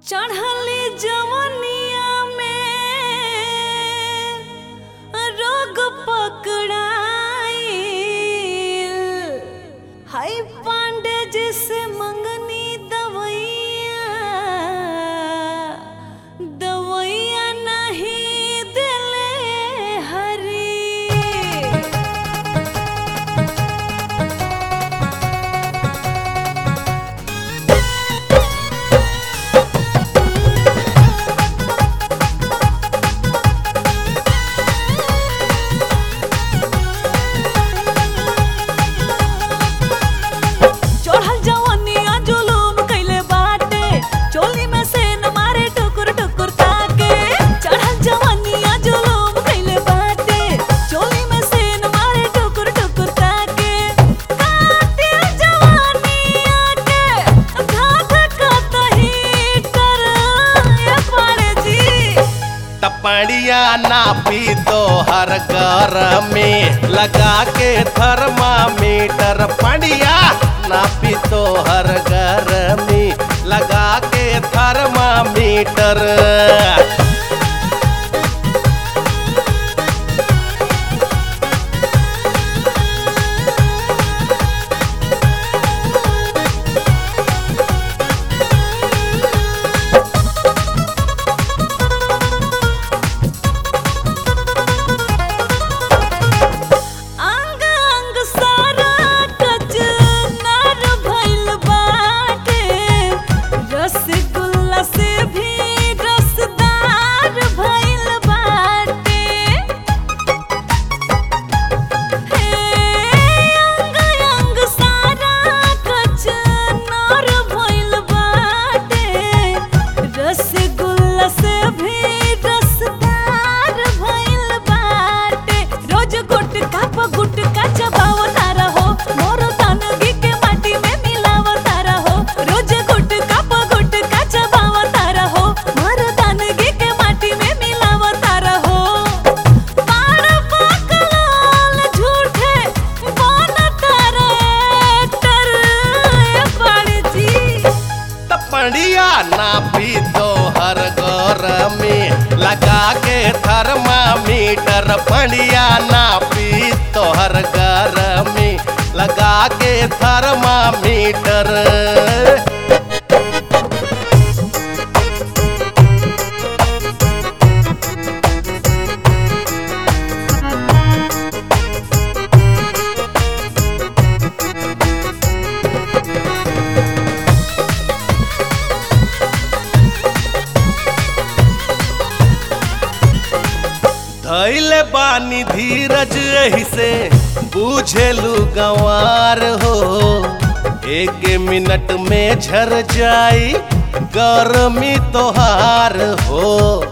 चढ़ली जवनिया में रोग पकड़ाइल हाय पांडे जिसे मंगनी दवैया दवैया नहीं दिले हरी चढ़ल जवनिया जुलूम कइले बाटे चोली में से न मारे टुकुर टुकुर ताके चढ़ल जवनिया जुलूम कइले बाटे चोली में से न मारे टुकुर टुकुर ताके काटे जवनिया के घाट कतही कर ये पाड़े जी टपड़िया नापी तो हर घर में लगा के थर्मामीटर पड़िया नापी तो हर घर में लगा के थर्मामीटर अंग अंग सारा कचनार भइल बाटे रसगुल्ला से भी रसदार भइल बाटे हे अंग अंग सारा कचनार भइल बाटे रसगुल्ला से भी रसदार भइल बाटे रोज गुटका प गुटका चबावता रहो मोरो तनगी के माटी में मिलावता रहो रोज गुटका प गुटका चबावता रहो मोरो तनगी के माटी में मिलावता रहो पार पकड़ल झूठे बनता रे कर पड़ जी टपड़िया नापी तो हर घर में लगा के थर्मामीटर पड़िया नापी तो हर घर में लगा के थर्मामीटर धैले बानी धीरज एही से बूझेलू गंवार हो एक मिनट में झर जाई गर्मी तोहार हो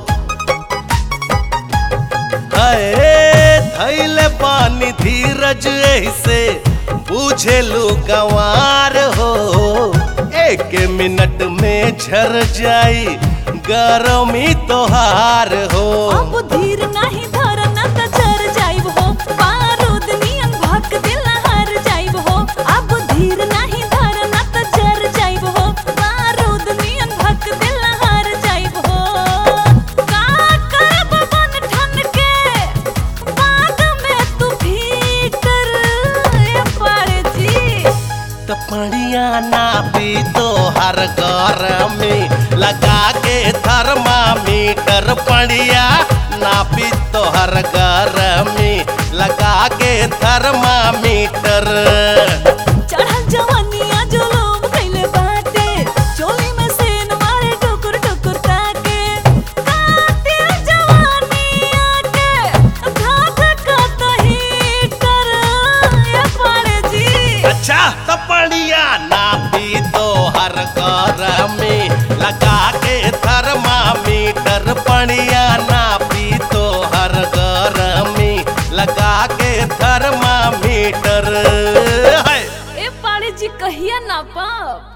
अरे धैले बानी धीरज एही से बूझेलू गंवार हो एक मिनट में झर जाई गर्मी तोहार हो अब धीर नाही धरना त चर जाइब हो बारूद नियन भक दिल हार जाइब हो अब धीर नाही धरना त चर जाइब हो बारूद नियन भक दिल हार जाइब हो का करब बन ठन के बाद में तू भीतर ए पड़ जी टपड़िया नापी तो हर घर में लगा के थर्मामीटर पड़िया नापी तो हर घर में लगा के थर्मामीटर चढ़ल जवनिया जुलूम कइले बाटे चोली में सेन मारे टुकुर टुकुर ताके काटे जवनिया के घाट कतही कर ये पड़े जी अच्छा टपड़िया नापी तो हर घर में लगा के थर्मामीटर पड़िया नापी तो हर घर में लगा के थर्मामीटर है ए पाड़े जी कहिया ना पाप